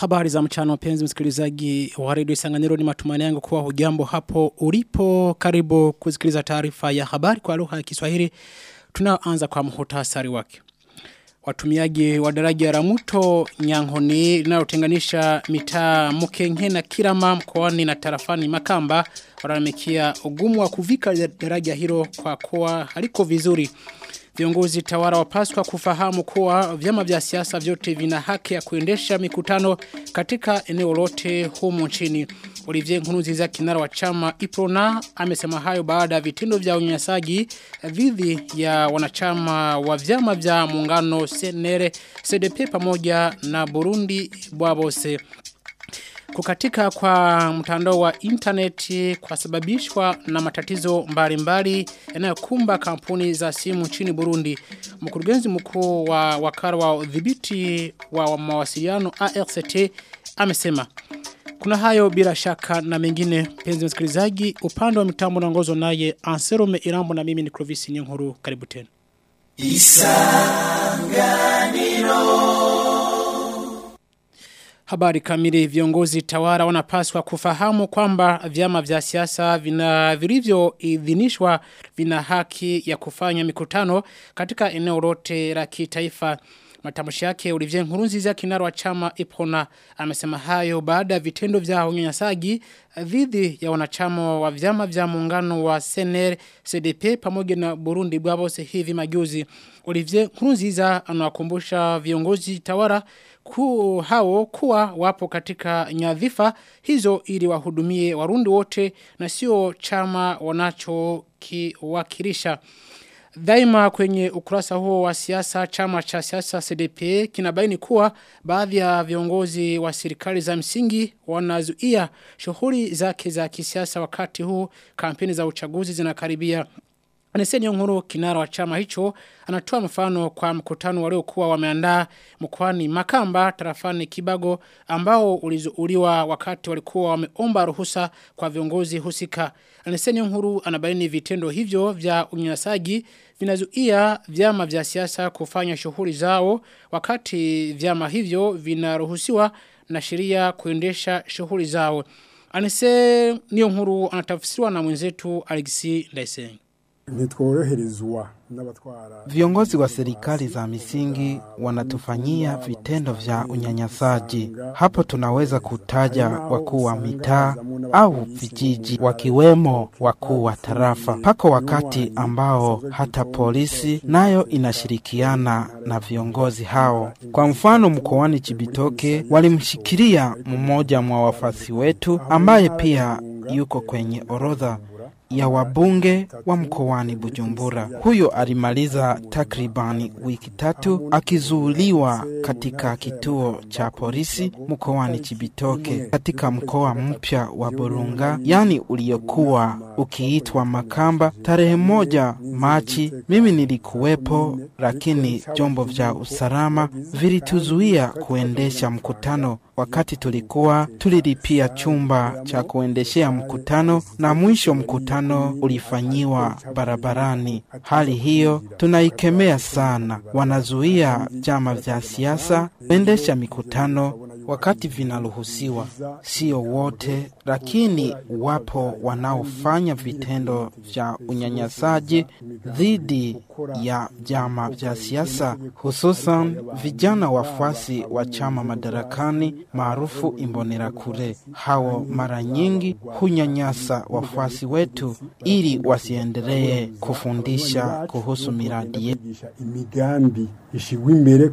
Habari za mchana wapenzi msikilizaji wa redio Isanganiro ni matumaini yangu kuwa hujambo hapo ulipo karibu kusikiliza taarifa ya habari kwa lugha ya Kiswahili tunaanza kwa muhtasari wake. Watumiaji wa daraja la mto Nyang'honi linalotenganisha mitaa Mukenke na Kirama mkoani na tarafani Makamba walalamikia ugumu wa kuvika daraja hilo kwa kuwa haliko vizuri. Viongozi tawara wapaswa kufahamu kuwa vyama vya siasa vyote vina haki ya kuendesha mikutano katika eneo lote humu nchini. Olivier Nkuruziza kinara wa chama Iprona amesema hayo baada ya vitendo vya unyanyasaji dhidi ya wanachama wa vyama vya muungano Senere CDP pamoja na Burundi Bwabose. Kukatika kwa mtandao wa interneti kwa sababishwa na matatizo mbalimbali yanayokumba kampuni za simu nchini Burundi. Mkurugenzi mkuu wa wakara wa udhibiti wa mawasiliano ARCT amesema kuna hayo bila shaka na mengine penzi msikilizaji upande wa mitambo naongozwa naye Anserume Irambo na mimi ni Clovis Nyinkuru karibu tena. Isanganiro Habari kamili viongozi tawara wanapaswa kufahamu kwamba vyama vya siasa vina vilivyo idhinishwa vina haki ya kufanya mikutano katika eneo lote la kitaifa. Matamshi yake Olivier Nkurunziza kinara wa chama Ipona amesema hayo baada ya vitendo vya unyanyasaji dhidi ya wanachama wa vyama vya muungano wa CNR CDP pamoja na Burundi Bwabose hivi majuzi. Olivier Nkurunziza anawakumbusha viongozi tawara ku hao kuwa wapo katika nyadhifa hizo ili wahudumie warundi wote na sio chama wanacho kiwakilisha. Daima kwenye ukurasa huo wa siasa chama cha siasa CDP kinabaini kuwa baadhi ya viongozi wa serikali za msingi wanazuia shughuli zake za kisiasa wakati huu kampeni za uchaguzi zinakaribia. Aneseni Nkuru kinara wa chama hicho anatoa mfano kwa mkutano waliokuwa wameandaa mkoani Makamba tarafani Kibago ambao ulizuuliwa wakati walikuwa wameomba ruhusa kwa viongozi husika. Aneseni Nkuru anabaini vitendo hivyo vya unyanyasaji vinazuia vyama vya siasa kufanya shughuli zao wakati vyama hivyo vinaruhusiwa na sheria kuendesha shughuli zao. Anese niyo nkuru anatafsiriwa na mwenzetu Alexi Ndaisenge ntitworoherezwa Viongozi wa serikali za misingi wanatufanyia vitendo vya unyanyasaji. Hapo tunaweza kutaja wakuu wa mitaa au vijiji, wakiwemo wakuu wa tarafa. Pako wakati ambao hata polisi nayo inashirikiana na viongozi hao. Kwa mfano, mkoani Chibitoke walimshikilia mmoja mwa wafasi wetu ambaye pia yuko kwenye orodha ya wabunge wa mkoani Bujumbura. Huyo alimaliza takribani wiki tatu akizuuliwa katika kituo cha polisi mkoani Chibitoke katika mkoa mpya wa Burunga, yani uliokuwa ukiitwa Makamba. Tarehe moja Machi mimi nilikuwepo, lakini vyombo vya usalama vilituzuia kuendesha mkutano wakati tulikuwa tulilipia chumba cha kuendeshea mkutano na mwisho mkutano ulifanyiwa barabarani. Hali hiyo tunaikemea sana. Wanazuia vyama vya siasa kuendesha mikutano wakati vinaruhusiwa. Sio wote, lakini wapo wanaofanya vitendo vya unyanyasaji dhidi ya vyama vya siasa, hususan vijana wafuasi wa chama madarakani maarufu Imbonerakure. Hao mara nyingi hunyanyasa wafuasi wetu ili wasiendelee kufundisha kuhusu miradi yetu. imigambi ishigwa imbere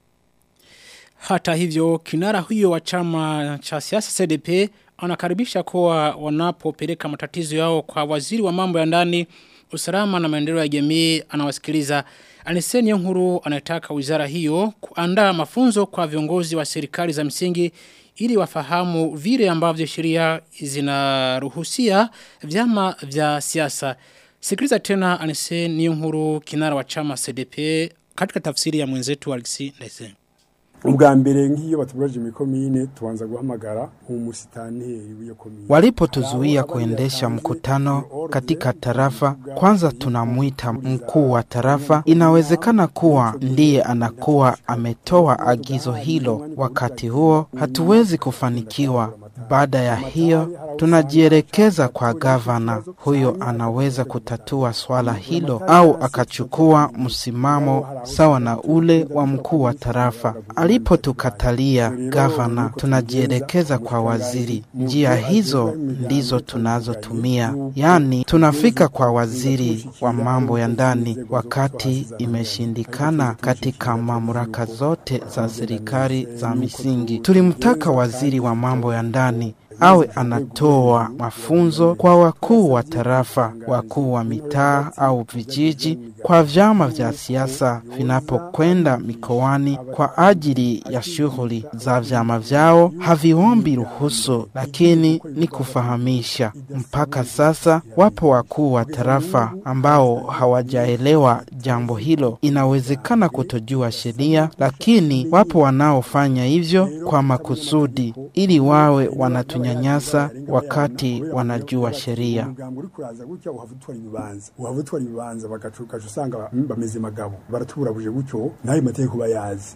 Hata hivyo kinara huyo wa chama cha siasa CDP anakaribisha kuwa wanapopeleka matatizo yao kwa waziri wa mambo ya ndani usalama na maendeleo ya jamii anawasikiliza. Aniseni Nkuru anataka wizara hiyo kuandaa mafunzo kwa viongozi wa serikali za msingi ili wafahamu vile ambavyo sheria zinaruhusia vyama vya siasa. Sikiliza tena Aniseni Nkuru kinara wa chama CDP katika tafsiri ya mwenzetu Alexi Ndese. ubwa mbere nk'iyo batuburaje mu komine tubanza guhamagara umusitanteri w'iyo komine Walipotuzuia kuendesha mkutano katika tarafa, kwanza tunamwita mkuu wa tarafa. Inawezekana kuwa ndiye anakuwa ametoa agizo hilo. Wakati huo hatuwezi kufanikiwa. Baada ya hiyo, tunajielekeza kwa gavana. Huyo anaweza kutatua swala hilo au akachukua msimamo sawa na ule wa mkuu wa tarafa. Alipotukatalia gavana, tunajielekeza kwa waziri. Njia hizo ndizo tunazotumia, yaani tunafika kwa waziri wa mambo ya ndani wakati imeshindikana katika mamlaka zote za serikali za misingi. Tulimtaka waziri wa mambo ya ndani awe anatoa mafunzo kwa wakuu wa tarafa, wakuu wa mitaa au vijiji, kwa vyama vya siasa vinapokwenda mikoani kwa ajili ya shughuli za vyama vyao. Haviombi ruhusu, lakini ni kufahamisha. Mpaka sasa wapo wakuu wa tarafa ambao hawajaelewa jambo hilo. Inawezekana kutojua sheria, lakini wapo wanaofanya hivyo kwa makusudi ili wawe wanatunya kunyanyasa wakati wanajua sheria. umugambi uri kuraza gutya uhava utwara ibibanza uhava utwara ibibanza bagacuka usanga bameze magabo baratuburabuje gutyo nayo mategeko bayazi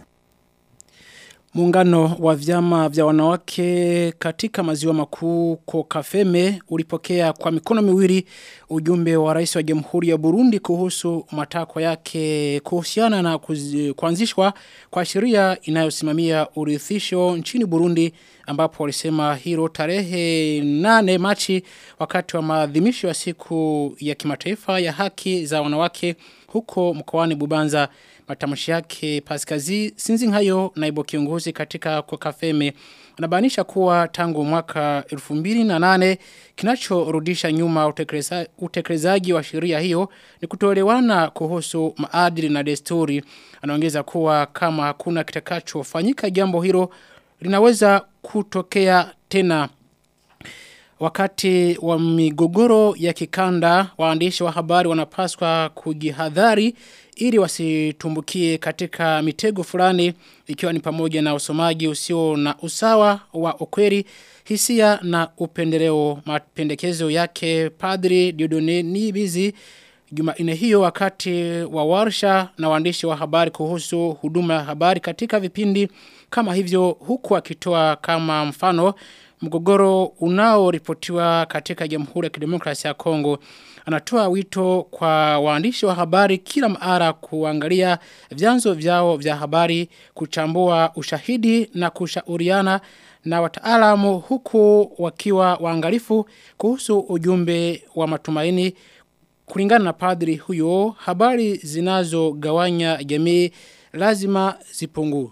Muungano wa vyama vya wanawake katika maziwa makuu Kokafeme ulipokea kwa mikono miwili ujumbe wa rais wa Jamhuri ya Burundi kuhusu matakwa yake kuhusiana na kuzi- kuanzishwa kwa sheria inayosimamia urithisho nchini Burundi ambapo walisema hilo tarehe 8 Machi wakati wa maadhimisho ya siku ya kimataifa ya haki za wanawake huko mkoani Bubanza matamshi yake Paskazi Sinzingayo naibu kiongozi katika Kokafeme anabainisha kuwa tangu mwaka 2008 kinachorudisha nyuma utekeleza- utekelezaji wa sheria hiyo ni kutoelewana kuhusu maadili na desturi anaongeza kuwa kama hakuna kitakachofanyika jambo hilo linaweza kutokea tena Wakati wa migogoro ya kikanda, waandishi wa habari wanapaswa kujihadhari ili wasitumbukie katika mitego fulani ikiwa ni pamoja na usomaji usio na usawa wa ukweli, hisia na upendeleo mapendekezo yake Padri Diodone Nibizi Jumanne hiyo wakati wa warsha na waandishi wa habari kuhusu huduma ya habari katika vipindi kama hivyo huku akitoa kama mfano mgogoro unaoripotiwa katika Jamhuri ya Kidemokrasia ya Kongo anatoa wito kwa waandishi wa habari kila mara kuangalia vyanzo vyao vya habari kuchambua ushahidi na kushauriana na wataalamu huku wakiwa waangalifu kuhusu ujumbe wa matumaini kulingana na padri huyo habari zinazogawanya jamii lazima zipungue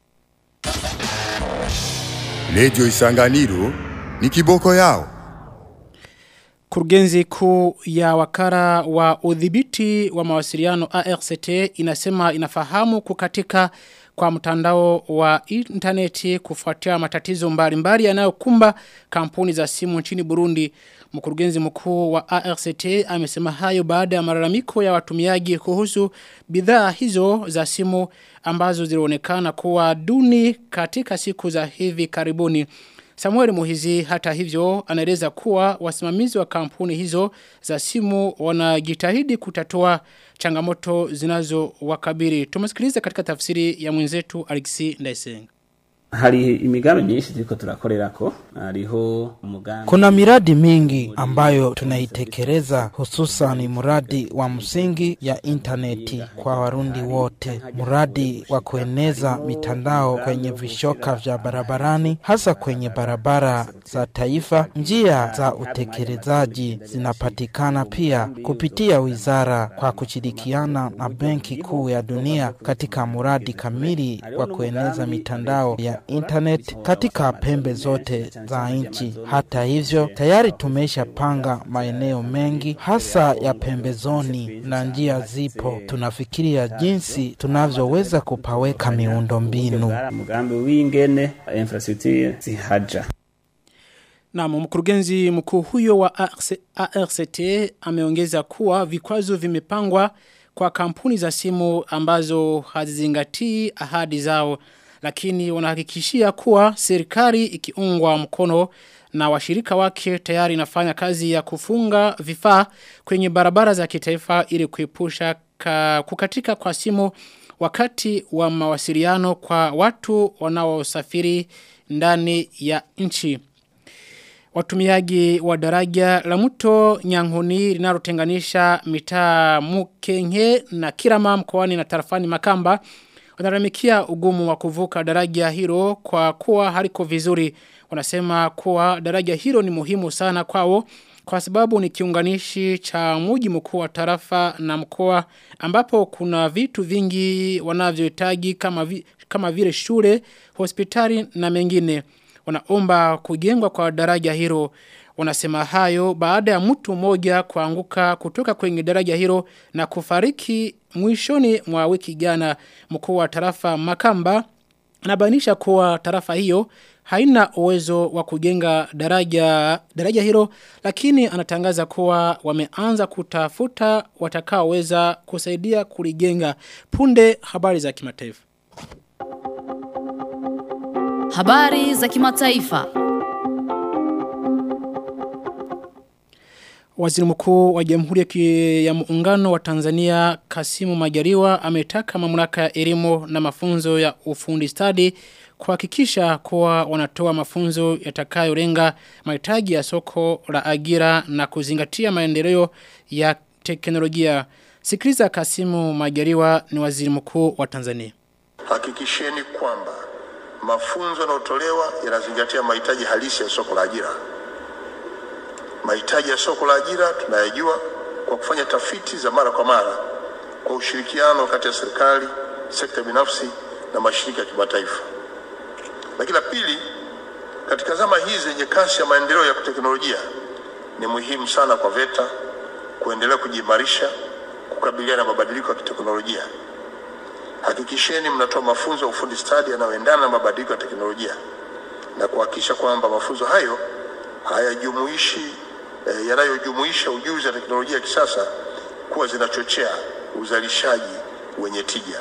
Radio Isanganiro ni kiboko yao. Kurugenzi kuu ya wakara wa udhibiti wa mawasiliano ARCT inasema inafahamu kukatika kwa mtandao wa interneti kufuatia matatizo mbalimbali yanayokumba kampuni za simu nchini Burundi. Mkurugenzi mkuu wa ARCT amesema hayo baada ya malalamiko ya watumiaji kuhusu bidhaa hizo za simu ambazo zilionekana kuwa duni katika siku za hivi karibuni. Samuel Muhizi hata hivyo anaeleza kuwa wasimamizi wa kampuni hizo za simu wanajitahidi kutatua changamoto zinazo wakabiri. Tumesikiliza katika tafsiri ya mwenzetu Alexi Ndaisenga. hari imigambi myinshi turiko turakorerako hariho umugambi Kuna miradi mingi ambayo tunaitekeleza hususan mradi wa msingi ya intaneti kwa warundi wote, mradi wa kueneza mitandao kwenye vishoka vya barabarani, hasa kwenye barabara za taifa. Njia za utekelezaji zinapatikana pia kupitia wizara kwa kushirikiana na Benki Kuu ya Dunia katika mradi kamili wa kueneza mitandao ya internet katika pembe zote za nchi. Hata hivyo, tayari tumeshapanga maeneo mengi hasa ya pembezoni na njia zipo. Tunafikiria jinsi tunavyoweza kupaweka miundo mbinu. umugambi w'ingene infrastructure zihaja Na mkurugenzi mkuu huyo wa ARC ARCT ameongeza kuwa vikwazo vimepangwa kwa kampuni za simu ambazo hazizingatii ahadi zao lakini wanahakikishia kuwa serikali ikiungwa mkono na washirika wake tayari inafanya kazi ya kufunga vifaa kwenye barabara za kitaifa ili kuepusha kukatika kwa simu wakati wa mawasiliano kwa watu wanaosafiri ndani ya nchi. Watumiaji wa daraja la mto Nyang'honi linalotenganisha mitaa Mukenke na Kirama mkoani na tarafani Makamba wanaramikia ugumu wa kuvuka daraja hilo kwa kuwa haliko vizuri. Wanasema kuwa daraja hilo ni muhimu sana kwao kwa sababu ni kiunganishi cha mji mkuu wa tarafa na mkoa ambapo kuna vitu vingi wanavyohitaji kama vi, kama vile shule, hospitali na mengine. Wanaomba kujengwa kwa daraja hilo. Wanasema hayo baada ya mtu mmoja kuanguka kutoka kwenye daraja hilo na kufariki mwishoni mwa wiki jana mkuu wa tarafa Makamba anabainisha kuwa tarafa hiyo haina uwezo wa kujenga daraja daraja hilo lakini anatangaza kuwa wameanza kutafuta watakaoweza kusaidia kulijenga punde habari za kimataifa Habari za kimataifa. Waziri mkuu wa Jamhuri ya Muungano wa Tanzania Kasimu Majaliwa ametaka mamlaka ya elimu na mafunzo ya ufundi stadi kuhakikisha kuwa wanatoa mafunzo yatakayolenga mahitaji ya soko la ajira na kuzingatia maendeleo ya teknolojia. Sikiliza Kasimu Majaliwa ni waziri mkuu wa Tanzania. Hakikisheni kwamba mafunzo yanayotolewa yanazingatia mahitaji halisi ya soko la ajira. Mahitaji ya soko la ajira tunayajua kwa kufanya tafiti za mara kwa mara kwa ushirikiano kati ya serikali, sekta binafsi na mashirika ya kimataifa. Lakini la pili, katika zama hizi zenye kasi ya maendeleo ya teknolojia, ni muhimu sana kwa VETA kuendelea kujiimarisha, kukabiliana na mabadiliko ya kiteknolojia. Hakikisheni mnatoa mafunzo ya ufundi stadi yanayoendana na mabadiliko ya teknolojia na kuhakikisha kwamba mafunzo hayo hayajumuishi eh, yanayojumuisha ujuzi wa teknolojia ya kisasa kuwa zinachochea uzalishaji wenye tija.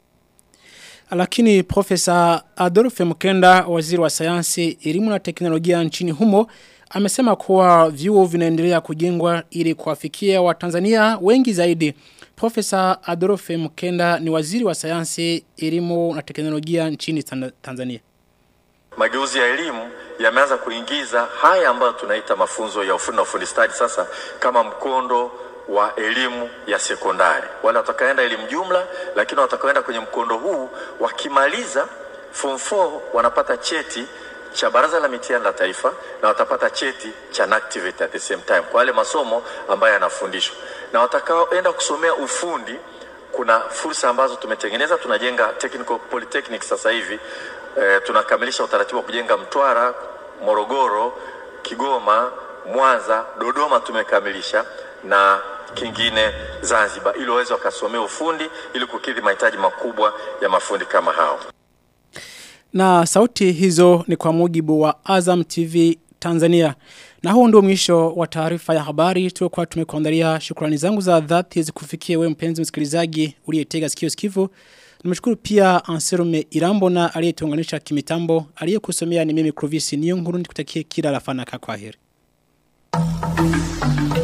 Lakini Profesa Adolphe Mkenda, waziri wa sayansi, elimu na teknolojia nchini humo, amesema kuwa vyuo vinaendelea kujengwa ili kuwafikia Watanzania wengi zaidi. Profesa Adolphe Mkenda ni waziri wa sayansi, elimu na teknolojia nchini Tanzania. Mageuzi ya elimu yameanza kuingiza haya ambayo tunaita mafunzo ya ufundi na ufundi stadi sasa kama mkondo wa elimu ya sekondari. Wale watakaenda elimu jumla, lakini watakaenda kwenye mkondo huu wakimaliza form 4 wanapata cheti cha Baraza la Mitihani la Taifa na watapata cheti cha NACTIVATE at the same time kwa wale masomo ambayo yanafundishwa, na watakaoenda kusomea ufundi kuna fursa ambazo tumetengeneza. Tunajenga technical polytechnic sasa hivi e, tunakamilisha utaratibu wa kujenga Mtwara, Morogoro, Kigoma, Mwanza, Dodoma tumekamilisha na kingine Zanzibar ili waweze wakasomea ufundi ili kukidhi mahitaji makubwa ya mafundi kama hao. Na sauti hizo ni kwa mujibu wa Azam TV Tanzania. Na huu ndio mwisho wa taarifa ya habari tuliokuwa tumekuandalia. Shukrani zangu za dhati zikufikie wewe mpenzi msikilizaji uliyetega sikio sikivu. Nimeshukuru pia Anserume Irambo na aliyetuunganisha kimitambo. Aliyekusomea ni mimi Clovis Niyonkuru nikutakie kila la fanaka kwaheri. Thank you.